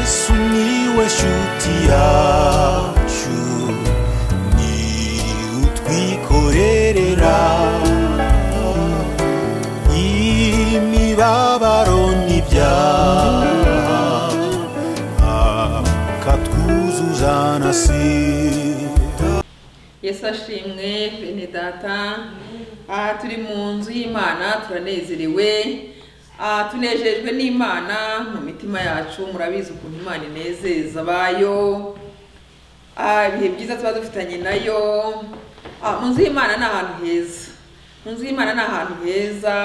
sumiłeś utiaciu ni utwikorerera imibabaro n'ibyaha akatwuzuza na sida yesu ashimwe bene data aha turi mu nzu y'imana turanezerewe aha tunejejwe n'imana mu mitima yacu murabizi ukuntu imana inezeza abayo aha ibihe byiza tuba dufitanye nayo aha mu nzu y'imana ni ahantu heza mu nzu y'imana ni ahantu heza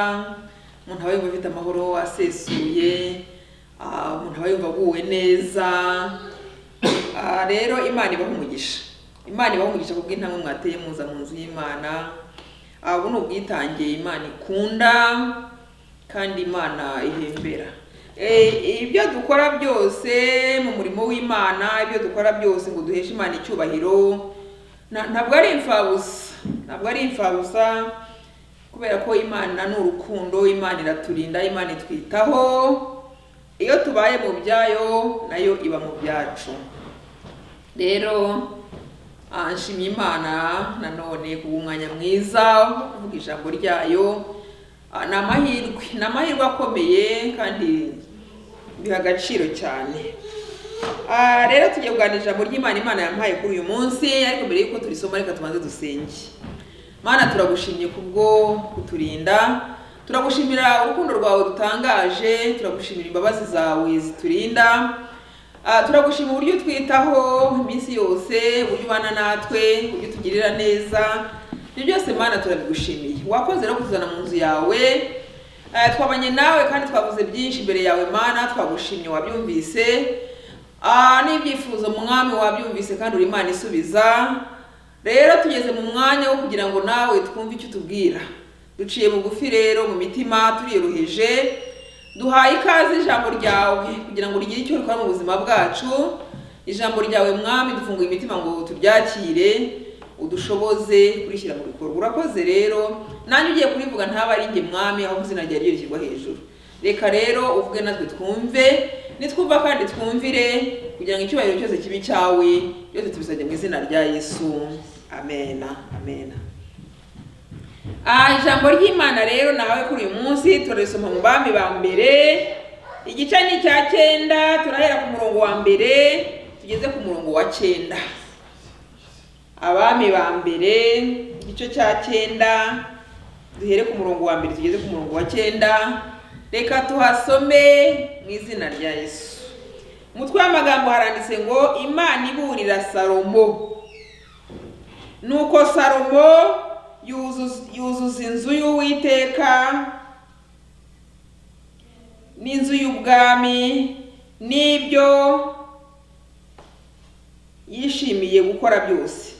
umuntu aba yumva afite amahoro asesuye aha umuntu aba yumva aguwe neza aha rero imana ibaha umugisha imana ibaha umugisha ku bw'intambwe mwateye muza mu nzu y'imana aha ubu ni ubwitange imana ikunda kandi imana ihembera Eh, ibyo dukora byose mu murimo w'imana ibyo dukora byose ngo duheshe imana icyubahiro na- ntabwo ari imfabusa ntabwo ari imfabusa kubera ko imana ni urukundo imana iraturinda imana itwitaho iyo tubaye mu byayo nayo iba mu byacu rero ah, nshimye imana nanone ku bw'umwanya mwiza wo kuvuga ijambo ryayo Ah, ni amahirwe ni amahirwe akomeye kandi biha agaciro cyane Ah, rero tugiye kuganira ijambo ry'imana imana yampaye kuri uyu munsi ariko mbere y'uko turisoma reka tubanze dusenge mana turagushimye kubwo kuturinda turagushimira urukundo rwawe rutangaje turagushimira imbabazi zawe ziturinda Ah, turagushima uburyo utwitaho iminsi yose uburyo ubana natwe uburyo utugirira neza ibyo byose mana turabigushimiye wakoze rero kutuzana mu nzu yawe Ah, twabanye nawe kandi twavuze byinshi imbere yawe mana twagushimye wabyumvise Ah, n'ibyifuzo mwami wabyumvise kandi uri imana isubiza rero tugeze mu mwanya wo kugira ngo nawe twumve icyo utubwira duciye bugufi rero mu mitima turiyoroheje duhaye ikaze ijambo ryawe kugira ngo rigire icyo rikora mu buzima bwacu ijambo ryawe mwami dufunguye imitima ngo turyakire udushoboze kurishyira mu bikorwa urakoze rero nanjye ugiye kurivuga ntaba ari njye mwami aho izina ryawe rishyirwa hejuru reka rero uvuge natwe twumve nitwumva kandi twumvire kugira ngo icyubahiro cyose kibi cyawe byose tubisabye mu izina rya yesu amena amena Ah, ijambo ry'imana rero nawe kuri uyu munsi turarisoma mu bami ba mbere igice ni icya cyenda turahera ku murongo wa mbere tugeze ku murongo wa cyenda abami ba mbere igice cya cyenda duhere ku murongo wa mbere tugeze ku murongo wa cyenda reka tuhasome mu izina rya yesu umutwe w'amagambo haranditse ngo imana iburira salomo nuko salomo yuzuza yuzuza inzu y'uwiteka n'inzu y'ubwami n'ibyo yishimiye gukora byose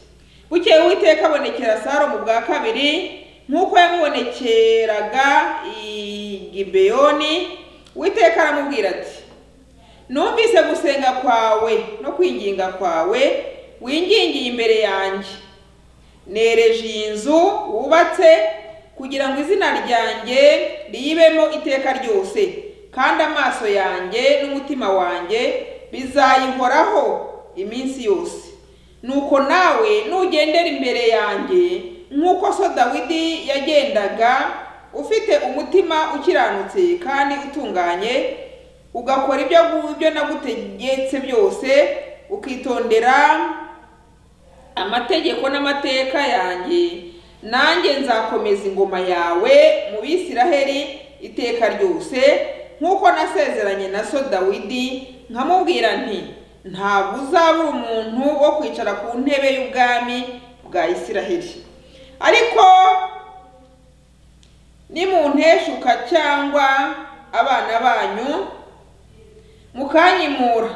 bukeye uwiteka abonekera salomo bwa kabiri nk'uko yamubonekeraga i gibeyoni uwiteka aramubwira ati numvise gusenga kwawe no kwinginga kwawe wingingiye imbere yanjye nereje iyi nzu wubatse kugira ngo izina ryanjye riyibemo iteka ryose kandi amaso yanjye n'umutima wanjye bizayihoraho iminsi yose nuko nawe nugendera imbere yanjye nk'uko so dawidi yagendaga ufite umutima ukiranutse kandi utunganye ugakora ibyo ngibyo nagutegetse byose ukitondera amategeko n'amateka yanjye nanjye nzakomeza ingoma yawe mu bisiraheli iteka ryose nk'uko nasezeranye na so dawidi nkamubwira nti ntabwo uzabura umuntu wo kwicara ku ntebe y'ubwami bwa isiraheli ariko nimunteshuka cyangwa abana banyu mukanyimura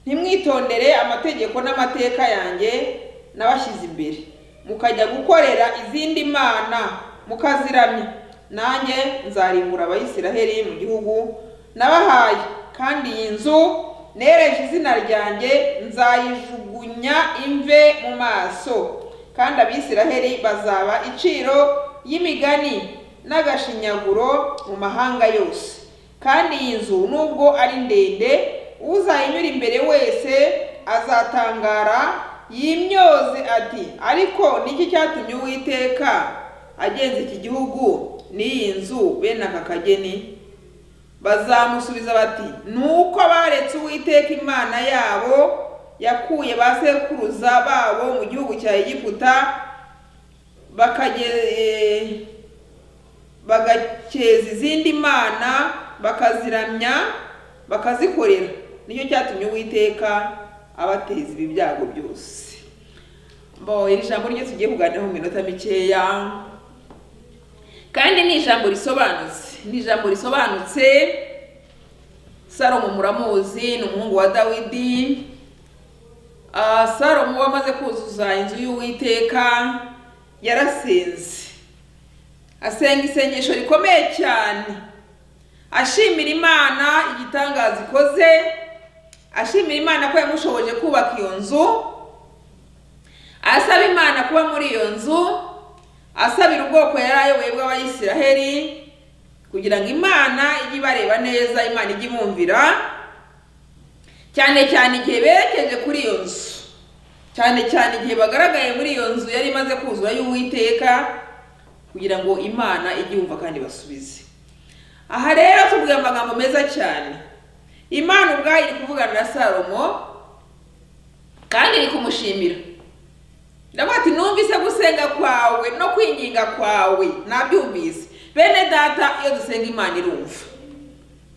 ntimwitondere amategeko n'amateka yanjye nabashyize imbere mukajya gukorera izindi mana mukaziramya nanjye nzarimbura abayisiraheli mu gihugu nabahaye kandi iyi nzu nereje izina ryanjye nzayijugunya imve mu maso kandi abisiraheli bazaba iciro y'imigani n'agashinyaguro mu mahanga yose kandi iyi nzu nubwo ari ndende uzayinyura imbere wese azatangara yimyoze ati ariko niki cyatumye uwiteka agenza iki gihugu n'iyi nzu bene aka kageni bazamusubiza bati ni uko baretse uwiteka imana yabo yakuye ba sekuruza babo mu gihugu cya egiputa bakage- bagakeza izindi mana bakaziramya bakazikorera nicyo cyatumye uwiteka abateza ibi byago byose bo iri jambo ryo tugiye kuganiraho mu minota mikeya kandi ni ijambo risobanutse ni ijambo risobanutse salomo muramuzi ni umuhungu wa dawidi Ah, salomo wamaze kuzuza inzu y'uwiteka yarasenze asenga isengesho rikomeye cyane ashimira imana igitangaza ikoze ashimira imana ko yamushoboje kubaka iyo nzu asaba imana kuba muri iyo nzu asabira ubwoko yari ayoboye bw'abayisiraheli kugira ngo imana ijye ibareba neza imana ijye ibumvira cyane cyane igihe berekeje kuri iyo nzu cyane cyane igihe bagaragaye muri iyo nzu yari imaze kuzura y'uwiteka kugira ngo imana ijye yumva kandi basubize aha rero tubwira amagambo meza cyane imana ubwayo iri kuvugana na salomo kandi iri kumushimira ndavuga ati numvise gusenga kwawe no kwinginga kwawe nabyumvise bene data iyo dusenga imana irumva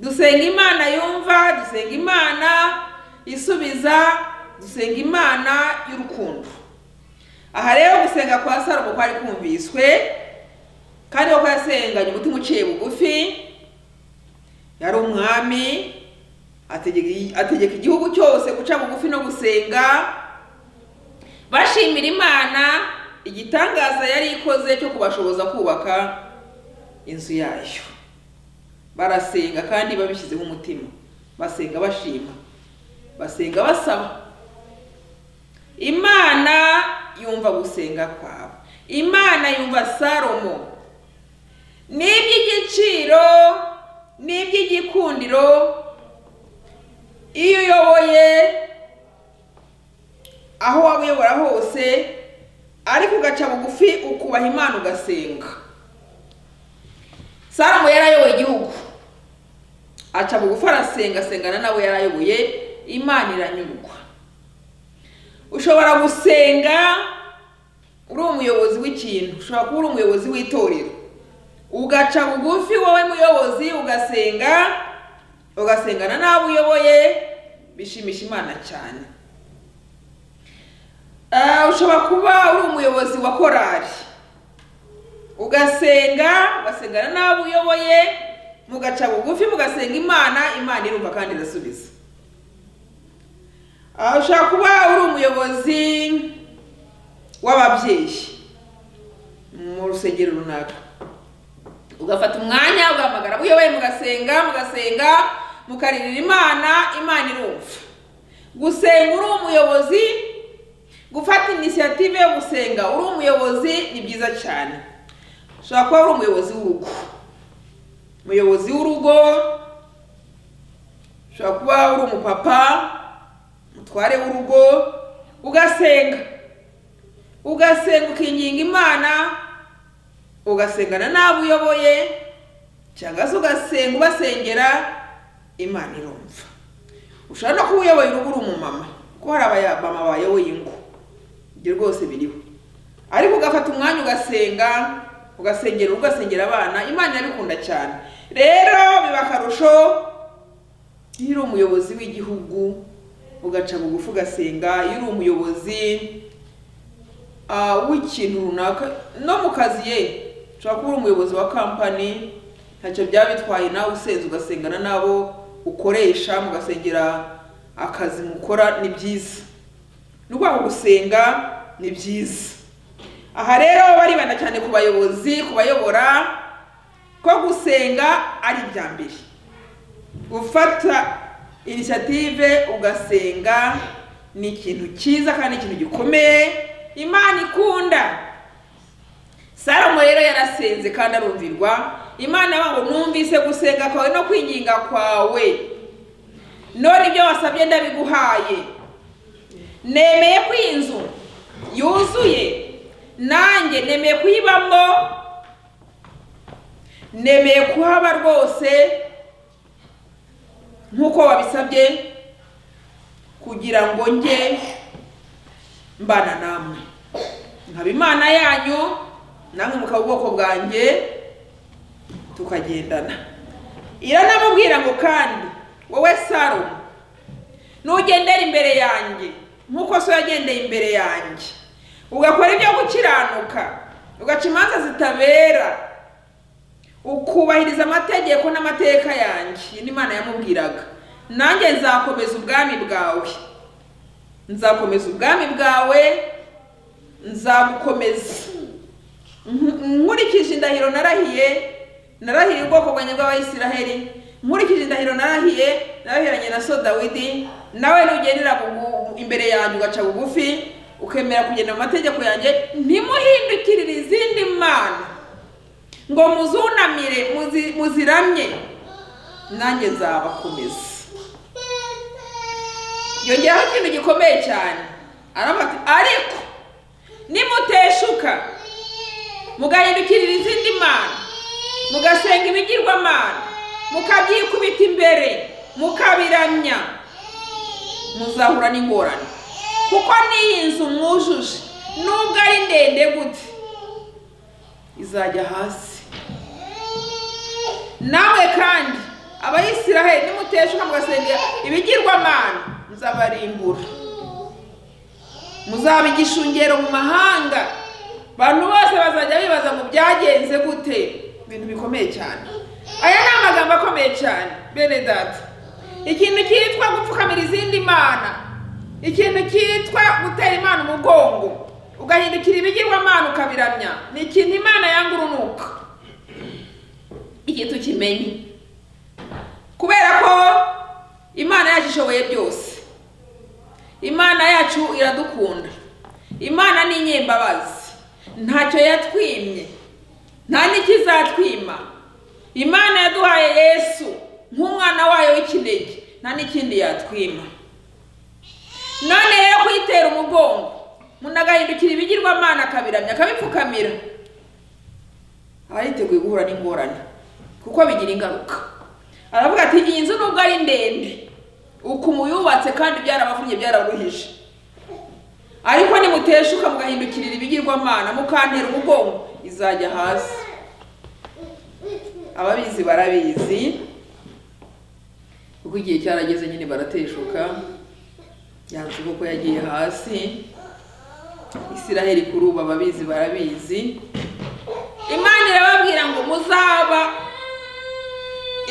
dusenga imana yumva dusenga imana isubiza dusenga imana y'urukundo aha rero gusenga kwa salomo kwari kumviswe kandi koko yasenganye umutima uciye bugufi yari umwami ategeka- ategeka igihugu cyose guca bugufi no gusenga bashimira imana igitangaza yari ikoze cyo kubashoboza kubaka inzu yayo barasenga kandi babishyizeho umutima basenga bashima basenga basaba imana yumva gusenga kwabo imana yumva salomo ni iby'igiciro ni iby'igikundiro iyo uyoboye aho waba uyobora hose ariko ugaca bugufi ukubaha imana ugasenga salomo yari ayoboye igihugu aca bugufi arasenga asengana n'abo yari ayoboye imana iranyurwa ushobora gusenga uri umuyobozi w'ikintu ushobora kuba uri umuyobozi w'itorero ugaca bugufi wowe muyobozi ugasenga ugasengana n'abo uyoboye bishimisha imana cyane Ah, ushobora kuba uri umuyobozi wa korari ugasenga ugasengana n'abo uyoboye mugaca bugufi mugasenga imana imana irumva kandi irasubiza Ah, ushobora kuba uri umuyobozi w'ababyeyi mu rusengero runaka ugafata umwanya ugahamagara abo uyoboye mugasenga mugasenga mukaririra imana imana irumva gusenga uri umuyobozi gufata inisiyative yo gusenga uri umuyobozi ni byiza cyane ushobora kuba uri umuyobozi w'urugo umuyobozi w'urugo ushobora kuba uri umupapa umutware w'urugo ugasenga ugasenga ukinginga imana ugasengana n'abo uyoboye cyangwa se ugasenga ubasengera imana irumva ushobora no kuba uyoboye urugo uri umumama kuko hari abamama bayoboye ingo ibyo rwose biriho ariko ugafata umwanya ugasenga ugasengera urugo, ugasengera abana imana irabikunda cyane rero biba akarusho iyo uri umuyobozi w'igihugu ugaca bugufi ugasenga iyo uri umuyobozi ah, w'ikintu runaka no mu kazi ye ushobora kuba uri umuyobozi wa kampani ntacyo byaba bitwaye nawe usenze ugasengana n'abo ukoresha mugasengera akazi mukora ni byiza ni ukuvuga ngo gusenga ni byiza aha rero baribanda cyane ku bayobozi ku bayobora ko gusenga ari ibya mbere gufata inisiyative ugasenga ni ikintu cyiza kandi ikintu gikomeye imana ikunda salomo rero yarasenze kandi arumvirwa imana yaba ngo numvise gusenga kwawe no kwinginga kwawe none ibyo wasabye ndabiguhaye nemeye ko iyi nzu yuzuye nanjye nemeye kuyibamo nemeye kuhaba rwose nk'uko wabisabye kugira ngo njye mbana namwe nkaba imana yanyu namwe mukaba ubwoko bwanjye tukagendana iranamubwira ngo kandi wowe saro nugendera imbere yanjye nk'uko so yagendeye imbere yanjye ugakora ibyo gukiranuka ugaca imanza zitabera ukubahiriza amategeko n'amateka yanjye Iyi ni imana yamubwiraga nanjye nzakomeza ubwami bwawe nzakomeza ubwami bwawe nzagukomeza Nku- nkurikije indahiro narahiye narahiriye ubwoko bwanjye bw'abayisiraheli nkurikije indahiro narahiye narahiranye na so dawidi nawe nugendera bugu- imbere yanjye ugaca bugufi ukemera kugenda mu mategeko yanjye ntimuhindukirire izindi mana ngo muzunamire muzi- muziramye nanjye nzabakomeza yongeraho ikintu gikomeye cyane aravuga ati ariko nimuteshuka mugahindukirira izindi mana mugasenga ibigirwamana mukabyikubita imbere mukabiramya muzahura n'ingorane kuko n'iyi nzu mwujuje nubwo ari ndende gute izajya hasi nawe kandi abayisiraheli nimuteshuka mugasenga ibigirwamana nzabarimbura muzaba igishungero mu mahanga abantu bose bazajya bibaza mu byagenze gute ibintu bikomeye cyane aya ni amagambo akomeye cyane bene data ikintu cyitwa gupfukamira izindi mana ikintu cyitwa gutera imana umugongo ugahindukira ibigirwamana ukabiramya ni ikintu imana yanga urunuka iki tukimenye kubera ko imana yacu ishoboye byose imana yacu iradukunda imana ni inyembabazi ntacyo yatwimye nta n'ikizatwima imana yaduhaye yesu nk'umwana wayo w'ikinege nta n'ikindi yatwima none rero kuyitera umugongo umuntu agahindukira ibigirwamana akabiramya akabipfukamira aba yiteguye guhura n'ingorane kuko bigira ingaruka aravuga ati iyi nzu nubwo ari ndende ukuntu yubatse kandi byarabavunnye byararuhije ariko nimuteshuka mugahindukirira ibigirwamana mukantera umugongo izajya hasi ababizi barabizi kuko igihe cyarageze nyine barateshuka yanze kuko yagiye hasi isiraheli kuri ubu ababizi barabizi imana irababwira ngo muzaba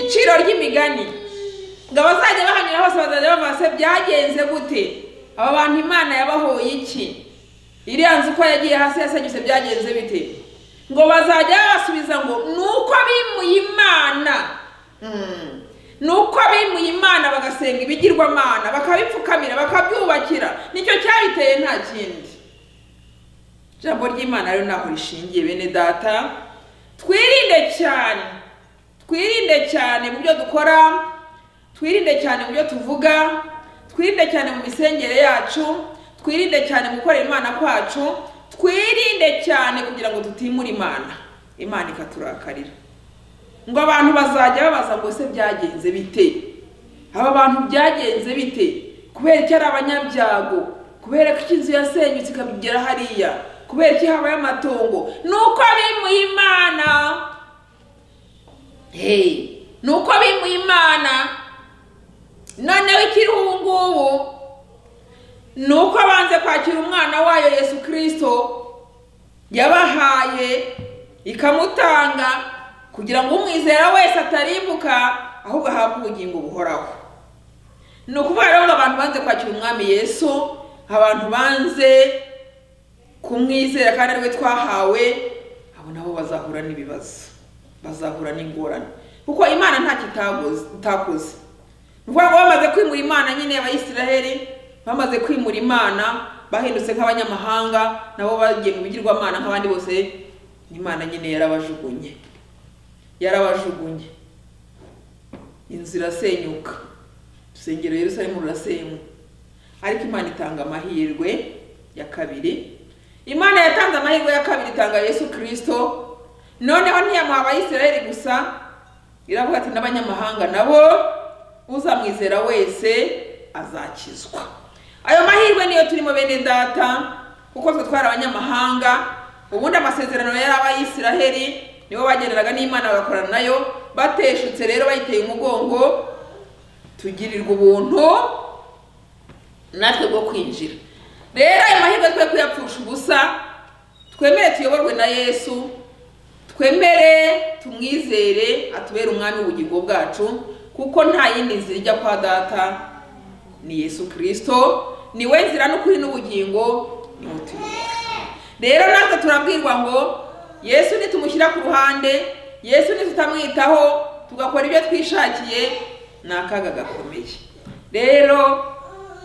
iciro ry'imigani ngo abazajya bahanyura hose bazajya bavuga se byagenze gute aba bantu imana yabahoye iki iriya nzu uko yagiye hasi yasenyutse byagenze bite ngo bazajya babasubiza ngo ni uko bimuye imana Mm. ni uko bimuye imana bagasenga ibigirwamana bakabipfukamira bakabyubakira nicyo cyabiteye nta kindi ijambo ry'imana rero ntaho rishingiye bene data twirinde cyane twirinde cyane mu byo dukora twirinde cyane mu byo tuvuga twirinde cyane mu misengere yacu twirinde cyane mu gukorera imana kwacu twirinde cyane kugira ngo tutimura imana imana ikaturakarira ngo abantu bazajya babaza ngo se byagenze bite aba bantu byagenze bite kubera iki ari abanyabyago kubera ko inzu yasenyutse ikagera hariya kubera iki habaye amatongo ni uko bimuye imana hey. ni uko bimuye imana noneho ikiri ubu ngubu ni uko banze kwakira umwana wayo yesu kirisito yabahaye ikamutanga kugira ngo umwizera wese atarimbuka ahubwo ahabwe ubugingo buhoraho ni ukuvuga rero ngo abantu banze kwakira umwami yesu abantu banze kumwizera kandi ariwe twahawe abo nabo bazahura n'ibibazo bazahura n'ingorane kuko imana ntacyo itakoze itakoze ni ukuvuga ngo bamaze kwimura imana nyine abayisiraheli bamaze kwimura imana bahindutse nk'abanyamahanga nabo bagiye mu bigirwamana nk'abandi bose imana nyine yarabajugunye yarabajugunye inzu irasenyuka urusengero yerusalemu rurasenywa ariko imana itanga amahirwe ya kabiri imana yatanze amahirwe ya kabiri itanga yesu kirisito noneho ntiyamuha abayisiraheli gusa iravuga ati n'abanyamahanga nabo uzamwizera wese azakizwa ayo mahirwe niyo turimo bene data kuko twe twari abanyamahanga ubundi amasezerano yari abayisiraheli nibo bagenderaga n'imana bagakorana nayo bateshutse rero bayiteye umugongo tugirirwa ubuntu natwe bwo kwinjira rero ayo mahirwe twe kuyapfusha ubusa twemere tuyoborwe na yesu twemere tumwizere atubere umwami w'ubugingo bwacu kuko nta yindi nzira ijya kwa data ni yesu kirisito niwe nzira n'ukuri n'ubugingo ni we utuyobora rero natwe turabwirwa ngo yesu nitumushyira ku ruhande yesu nitutamwitaho tugakora ibyo twishakiye ni akaga gakomeye rero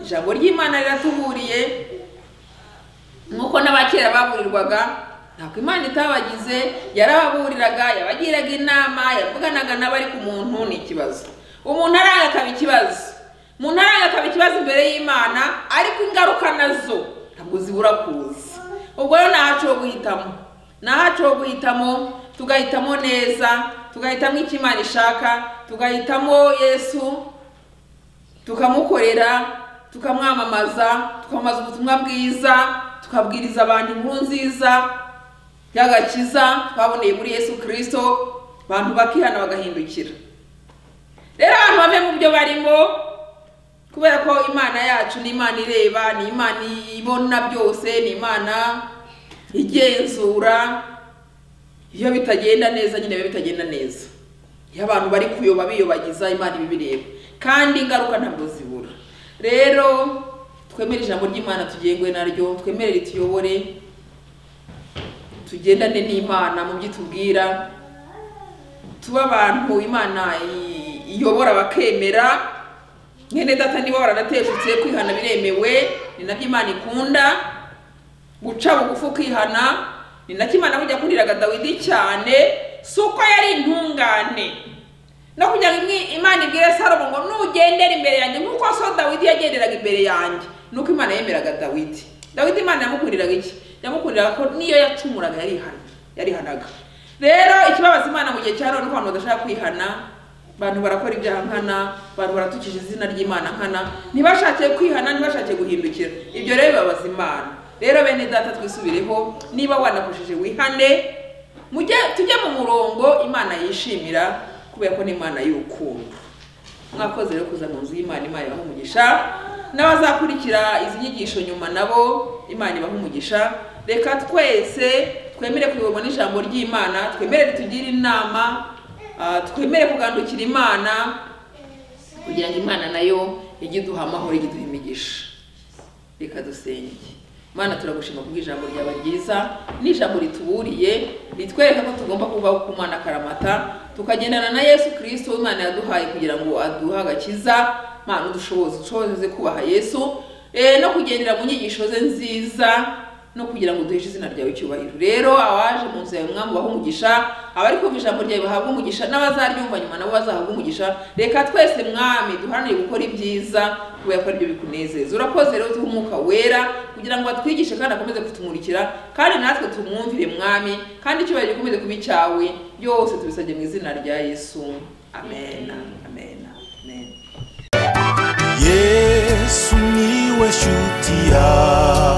ijambo ry'imana riratuburiye nk'uko n'abakera baburirwaga ntabwo imana itabagize yarababuriraga yabagiraga inama yavuganaga n'abari ku muntu ni ikibazo umuntu aranga akaba ikibazo umuntu aranga akaba ikibazo imbere y'imana ariko ingaruka nazo ntabwo zibura kuza ubwo rero ntahacu ho guhitamo ntahacu ho guhitamo tugahitamo neza tugahitamo icyo imana ishaka tugahitamo yesu tukamukorera tukamwamamaza tukamamaza ubutumwa bwiza tukabwiriza abantu inkuru nziza y'agakiza twaboneye muri yesu kirisito abantu bakihana bagahindukira rero abantu bave mu byo barimo kubera ko imana yacu ni imana ireba ni imana ibona byose ni imana igenzura iyo bitagenda neza nyine biba bitagenda neza iyo abantu bari kuyoba biyobagiza imana ibibireba kandi ingaruka ntabwo zibura rero twemere ijambo ry'imana tugengwe naryo twemere rituyobore tugendane n'imana mu byo itubwira tuba abantu imana iyobora bakemera mwene data niba waranateshutse kwihana biremewe ni nabyo imana ikunda guca bugufi ukihana ni nacyo imana kujya kuriraga dawidi cyane si uko yari intungane no kugira ngo imana ibwire salomo ngo nugendere imbere yanjye nk'uko so dawidi yagenderaga imbere yanjye nuko imana yemeraga dawidi dawidi imana yamukuriraga iki yamukuriraga ko niyo yacumuraga yarihana yarihanaga rero ikibabaza imana mu gihe cya none ko abantu badashaka kwihana abantu barakora ibyaha nkana abantu baratukisha izina ry'imana nkana ntibashakiye kwihana ntibashakiye guhindukira ibyo rero bibabaza imana rero bene data twisubireho niba wanakoresheje wihane mujye tujye mu murongo imana yishimira kubera ko ni imana y'urukundo mwakoze rero kuza mu nzu y'imana imana ibaha umugisha n'abazakurikira izi nyigisho nyuma nabo imana ibaha umugisha reka twese twemere kuyoborwa n'ijambo ry'imana twemere ritugire inama ah, twemere kugandukira imana kugira ngo imana nayo ijye iduha amahoro ijye iduha imigisha reka dusenge mana turagushima kubw'ijambo ryawe ryiza n'ijambo rituburiye ritwereka ko tugomba kubaho ku mwana akaramata tukagendana na yesu kirisito imana yaduhaye kugira ngo aduhe agakiza mana udushoboze ushoboze kubaha yesu eh, no kugendera mu nyigisho ze nziza no kugira ngo duheshe izina ryawe icyubahiro rero abaje mu nzu yawe mwami ubaha umugisha abari kumva ijambo ryawe bahabwa umugisha n'abazaryumva nyuma nabo bazahabwa umugisha reka twese mwami duharanire gukora ibyiza kubera ko aribyo bikunezeza urakoze rero tuhe umwuka wera kugira ngo batwigishe kandi akomeze kutumurikira kandi natwe tumwumvire mwami kandi icyubahiro gikomeze kuba icyawe byose tubisabye mu izina rya yesu amen amen amen yesu niwe shuti yawe